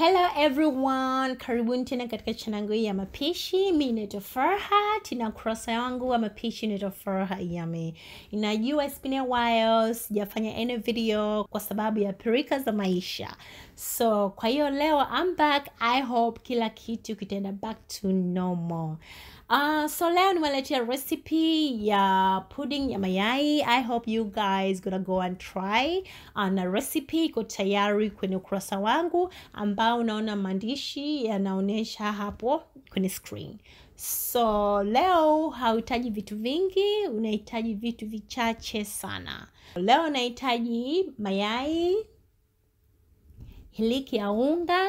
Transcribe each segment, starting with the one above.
hello everyone karibuni tena katika chanangu hii ya mapishi mi naitwa farhat na ukurasa wangu wa mapishi naitwa farhat yami inajua it's been a while sijafanya any video kwa sababu ya pirika za maisha so kwa hiyo leo I'm back i hope kila kitu kitaenda back to normal Uh, so leo nimeletea recipe ya pudding ya mayai i hope you guys gonna go and try uh, na recipe iko tayari kwenye ukurasa wangu ambao unaona maandishi yanaonyesha hapo kwenye screen so leo hauhitaji vitu vingi unahitaji vitu vichache sana leo unahitaji mayai hiliki ya unga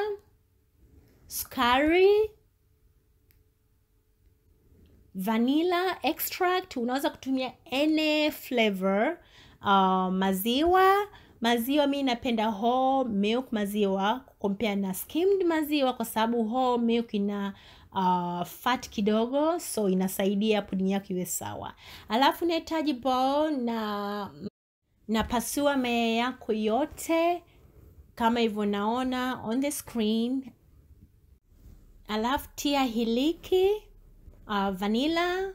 sukari vanilla extract unaweza kutumia any flavor uh, maziwa maziwa mi napenda whole milk maziwa kukompea na skimmed maziwa kwa sababu whole milk ina uh, fat kidogo so inasaidia puding yako iwe sawa alafu nahitaji bowl na napasua mayai yako yote kama hivyo naona on the screen alafu tia hiliki uh, vanilla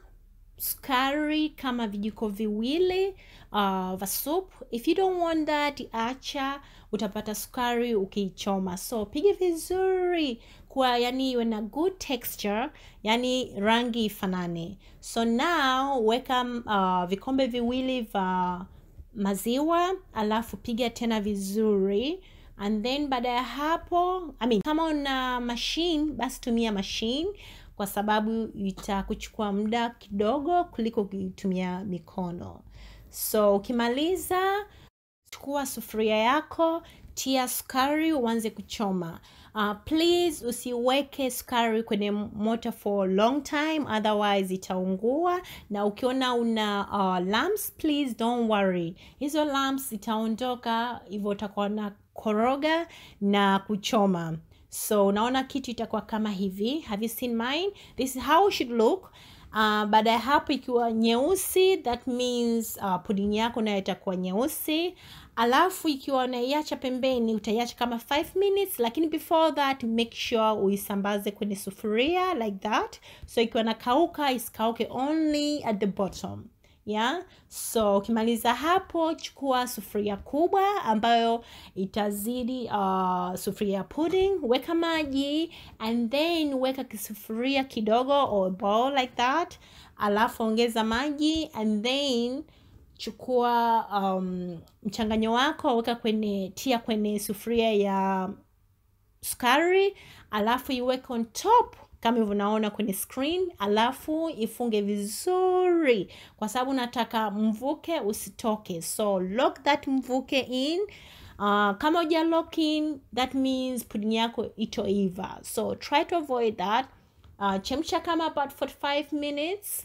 sukari kama vijiko viwili uh, vya soup if you don't want that acha utapata sukari ukiichoma so piga vizuri kwa yani iwe na good texture yani rangi ifanane so now weka uh, vikombe viwili vya maziwa alafu piga tena vizuri and then baada ya hapo I mean, kama una machine basi tumia machine kwa sababu itakuchukua muda kidogo kuliko ukitumia mikono so ukimaliza chukua sufuria yako tia sukari uanze kuchoma uh, please usiweke sukari kwenye moto for long time otherwise itaungua na ukiona una uh, lamps please don't worry hizo lamps itaondoka hivyo utakuwa na koroga na kuchoma so unaona kitu itakuwa kama hivi have you seen mine this is how it should look uh, baada ya hapo ikiwa nyeusi that means uh, pudding yako nayo itakuwa nyeusi alafu ikiwa unaiacha pembeni utaiacha kama 5 minutes lakini before that make sure uisambaze kwenye sufuria like that so ikiwa nakauka isikauke only at the bottom yeah so ukimaliza hapo chukua sufuria kubwa ambayo itazidi uh, sufuria ya pudding weka maji and then weka kisufuria kidogo or bowl like that alafu ongeza maji and then chukua um, mchanganyo wako weka kwenye tia kwenye sufuria ya sukari alafu iweke on top kama hivyo unaona kwenye screen alafu ifunge vizuri kwa sababu nataka mvuke usitoke so lock that mvuke in uh, kama uja lock in that means pudding yako itoiva so try to avoid that uh, chemsha kama about 45 minutes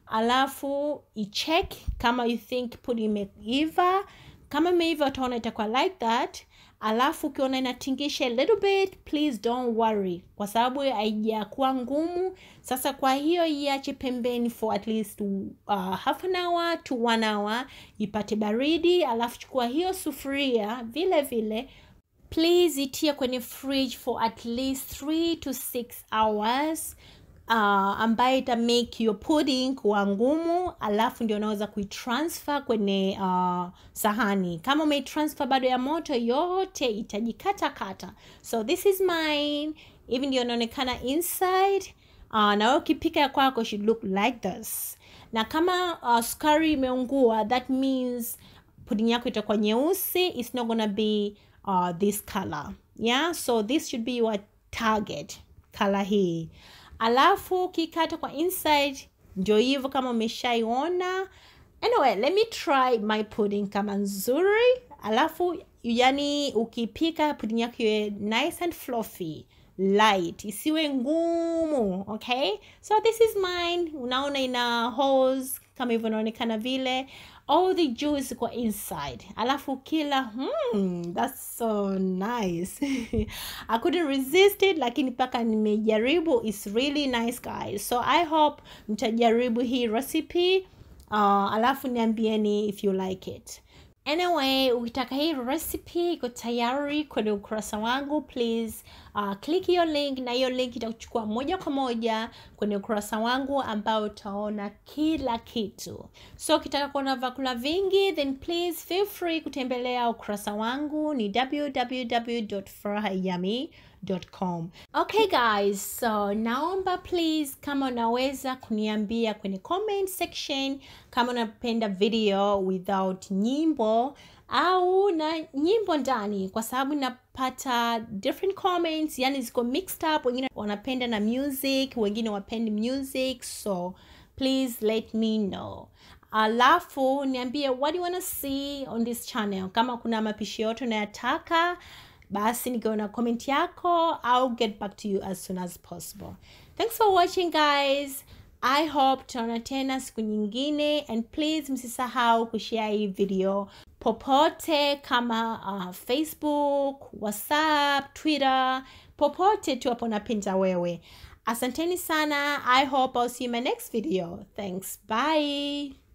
alafu icheck kama you think pudding imeiva kama imeiva utaona itakuwa like that alafu ukiona inatingisha a little bit please don't worry kwa sababu haijakuwa ngumu sasa kwa hiyo iache pembeni for at least uh, half an hour to one hour ipate baridi alafu chukua hiyo sufuria vile vile please itie kwenye fridge for at least 3 to 6 hours uh, ambayo ita make your pudding kuwa ngumu alafu ndio unaweza kuitransfer kwenye uh, sahani kama umeitransfer bado ya moto yote itajikata kata so this is mine hivi ndio inaonekana inside uh, na wewe ukipika ya kwako should look like this na kama uh, sukari imeungua that means pudding yako itakuwa nyeusi it's not gonna be uh, this color yeah so this should be your target color hii alafu ukikata kwa inside ndio hivyo kama umeshaiona anyway let me try my pudding kama nzuri alafu yani ukipika pudding yako iwe nice and fluffy light isiwe ngumu okay so this is mine unaona ina holes kama hivyo inaonekana vile all the juice kwa inside alafu kila hmm, that's so nice i couldn't resist it lakini mpaka nimejaribu its really nice guys so i hope mtajaribu hii recipe uh, alafu niambieni if you like it anyway ukitaka hii recipe iko tayari kwenye ukurasa wangu please uh, click hiyo link na hiyo link itakuchukua moja kwa moja kwenye ukurasa wangu ambao utaona kila kitu so ukitaka kuona vyakula vingi then please feel free kutembelea ukurasa wangu ni www.furahayami.com okay guys so naomba please kama unaweza kuniambia kwenye comment section kama unapenda video without nyimbo au na nyimbo ndani kwa sababu napata different comments yani ziko mixed up wengine wanapenda na music wengine wapendi music so please let me know alafu niambie what do you wanna see on this channel kama kuna mapishi yote unayataka basi nikiona comment yako i'll get back to you as soon as possible thanks for watching guys i hope tutaona tena siku nyingine and please msisahau kushare hii video popote kama uh, facebook whatsapp twitter popote tu hapo napenda wewe asanteni sana i hope i'll see you in my next video thanks bye